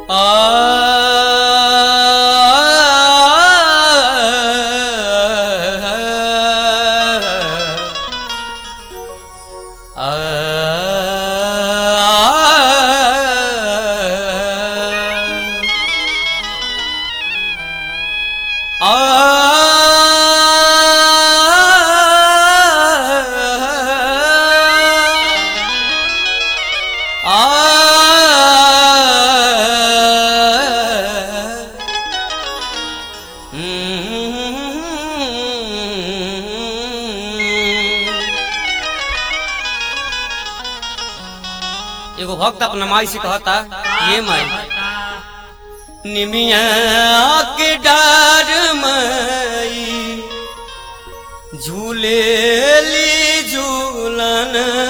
एगो भक्त अपना माई से कहता ये माई निमिया के डार माई झूले ली झूलन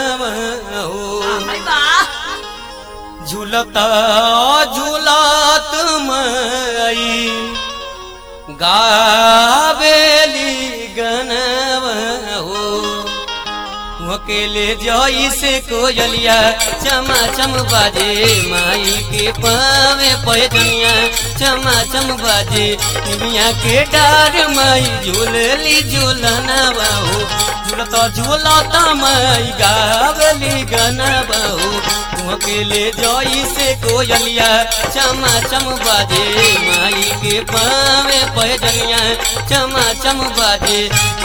झूलता झूलत माई गावेली गनवा हो अकेले जई से कोयलिया चमा चम बाजे माई के पावे पैजनिया चमा चम बाजे निमिया के डार माई झूलली झूलना बाहू झूलता झूलता माई गावली गना बाहू अकेले जई से कोयलिया चमा चम बाजे माई के पावे पैजनिया चमा चम बाजे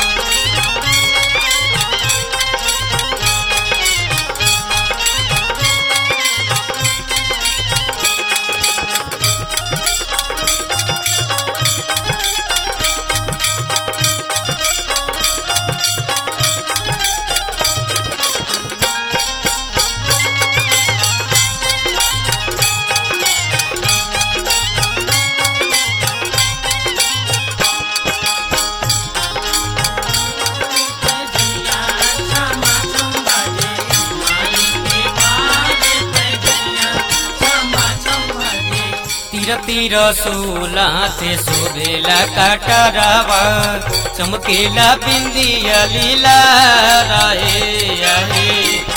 तीर तीर सोला ते शोभेला काटरावा चमकेला बिंदिया लीला राहे आहे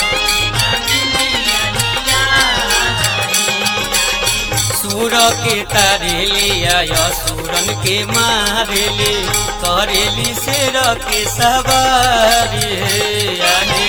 सूर के तारेलिया सूरन के मारेली करेली शेर के सवारी आहे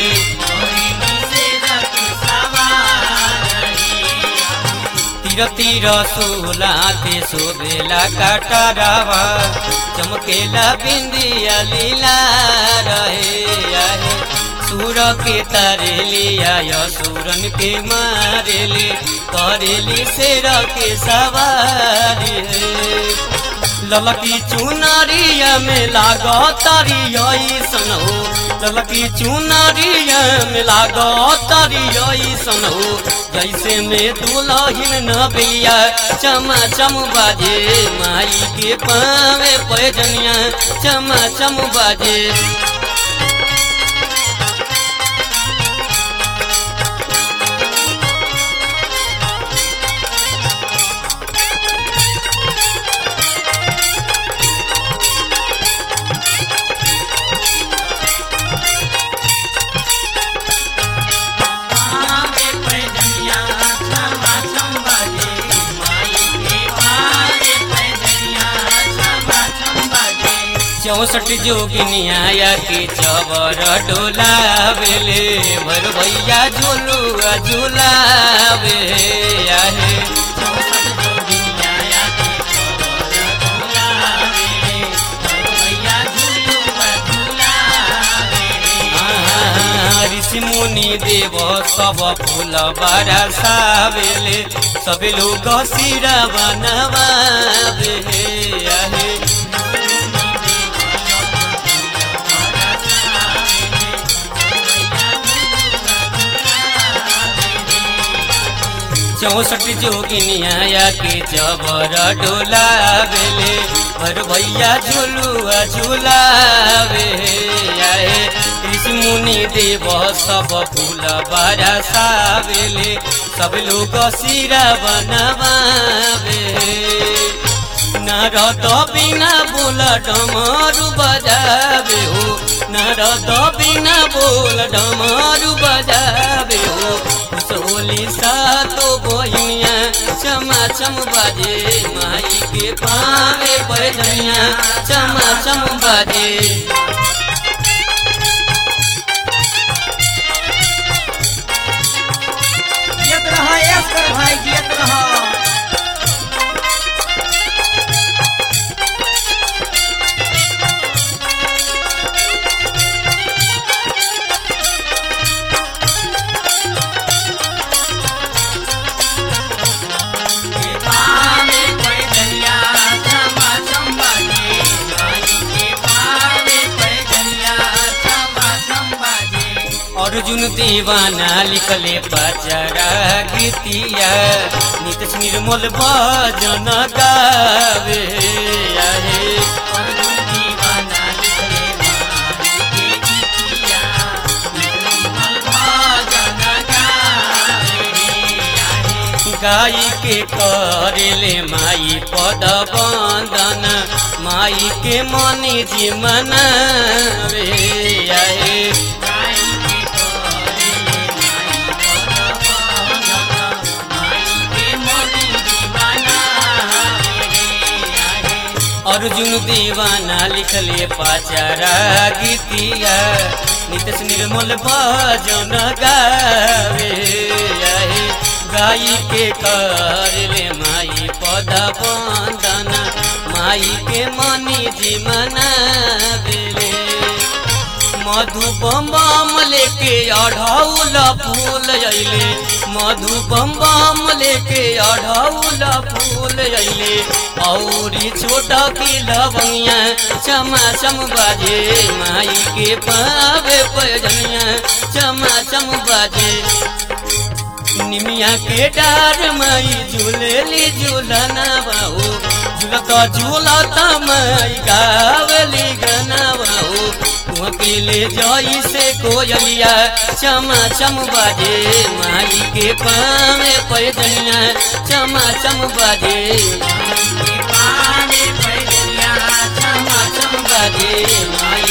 तीर तीर सोला ते शोभेला काटरावा चमकेला बिंदिया लीला रहे आहे सूर के तारेलिया सूरन के मारेली करेली शेर के सवारी ललकी चुनरिया में लागो तारी सनो ललकी चुनरिया में लागो तारी सनो जैसे में दुलहिन नबिया चमा चम बाजे माई के पावे पैजनिया चमा चम बाजे चौसठ जोगिनिया के चवर डोलावेले भर भैया झूलुआ झूलावे आहे ऋषि मुनि देव सब फूल बरसावेले सब लोग सिरा बनवावे आहे चौसठ जोगिनिया के जबर डोलावेले भर भैया झुलुआ झुलावे आए ऋषि मुनि देव सब फूल बरसावेले सब लोग सिरा बनवावे नारद बिना बोल डमरू बजावे हो नारद बिना बोल डमरू बजावे हो सोली सातो बहिनिया चमा चम बाजे माई के पावे पैजनिया चमा चम बाजे जियत रह एस्कर भाई जियत रह पावे पैजनिया चमा चम बाजे माई के पावे पैजनिया चमा चम बाजे अर्जुन दीवाना लिखले पचरा गीतिया नित निर्मल भजन गावे आहे अर्जुन दीवाना लिखले माई के गीतिया नित निर्मल भजन गावे आहे गाई के करेले माई पद बंदन माई के मनी जीवन रे आए गाई के करेले माई पद बंदन माई के मनी जीवन रे आए अर्जुन दीवाना लिखले पाचारा गीतिया नितस निर्मल भजन गावे आहे गाई के करले माई पद बंदन माई के मनी जीवन बेले मधु बम बम लेके अढ़ौल फूल अइले मधु बम बम लेके अढ़ौल फूल अइले औरी छोटा की लवंगिया चमा चम बाजे माई के पावे पैजनिया चमा चम बाजे निमिया के डार माई झूलेली झूलना बाहू झूलता झूलता माई गावली गाना बाहू अकेले जाई से कोयलिया चमा चम बाजे माई के पावे पैदनिया चमा चम बाजे माई के पावे पैदनिया चमा चम बाजे माई